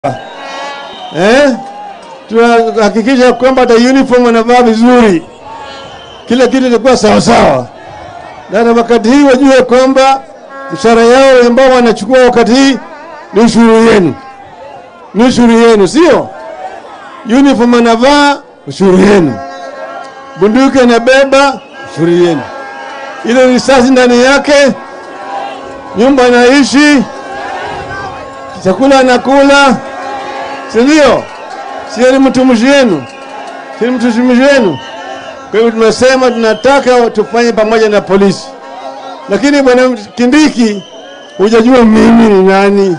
eh? Tunahakikisha kwamba hata uniform wanavaa vizuri, kila kitu itakuwa sawasawa, na wakati hii wajue kwamba mshahara yao ambao wanachukua wakati hii ni ushuru yenu, ni ushuru yenu, sio uniform anavaa ushuru yenu, bunduki anabeba ushuru yenu, ile risasi ndani yake, nyumba anaishi, chakula anakula, si ndio? Sio ni mtumishi wenu, si ni mtumishi wenu. Kwa hivyo tumesema tunataka tufanye pamoja na polisi, lakini bwana Kindiki, hujajua mimi ni nani.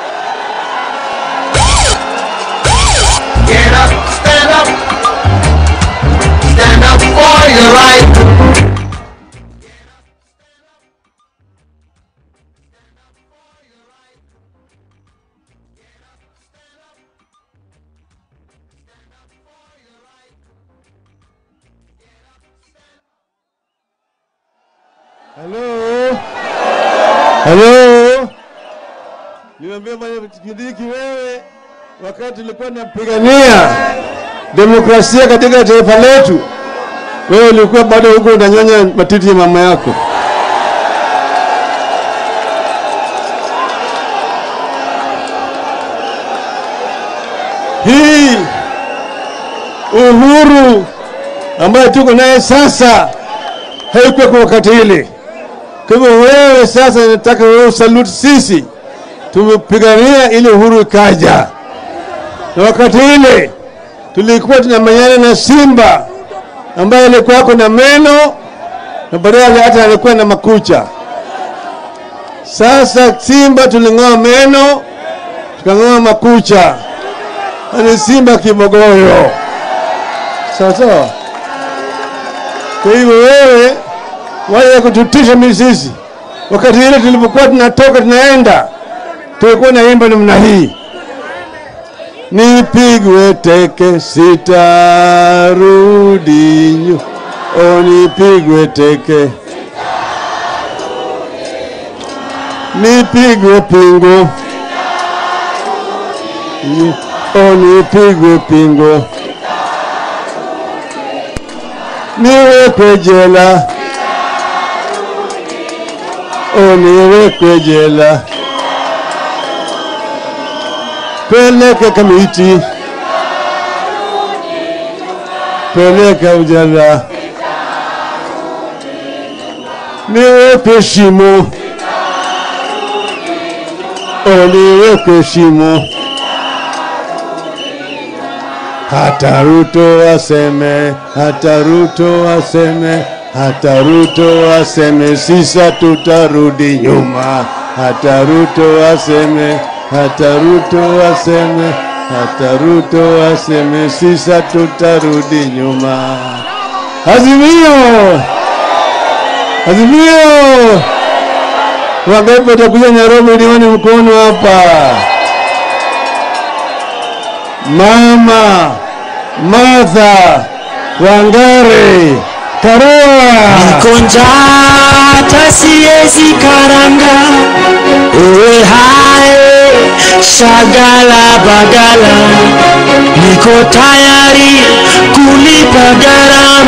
Get up, stand up. Stand up for your right. Halo, halo, niambia bwana Kindiki, wewe wakati tulikuwa tunapigania demokrasia katika taifa letu, wewe ulikuwa bado huko unanyonya matiti ya mama yako. Hii uhuru ambayo tuko naye sasa haikuwa kwa wakati ile. Kwa hivyo wewe sasa, nataka wewe usalute sisi, tumepigania ili uhuru ikaja, na wakati ile tulikuwa tunamenyana na simba ambaye alikuwa ako na meno na baadaye hata alikuwa na makucha. Sasa simba tuling'oa meno tukang'oa makucha, ni simba kibogoyo, sawa sawa. Kwa hivyo wewe waje kututisha mimi sisi. Wakati ile tulipokuwa tunatoka tunaenda, tulikuwa naimba namna hii, nipigwe teke sitarudi nyu, o nipigwe teke, nipigwe pingo, Ni- o nipigwe pingo, niwekwe jela uniwekwe jela, peleke Kamiti, peleka ujala, niwekwe shimo, uniwekwe shimo, hata Ruto aseme, hata Ruto aseme hata Ruto aseme sisa tutarudi nyuma, hata Ruto aseme, hata Ruto aseme, hata Ruto aseme sisa tutarudi nyuma. Azimio, azimio, wangapi watakuja Nairobi? Nione mkono hapa. Mama Martha Wangare Karua. Niko njaa hata siwezi karanga, ewe hae shagala bagala, niko tayari kulipa gharama.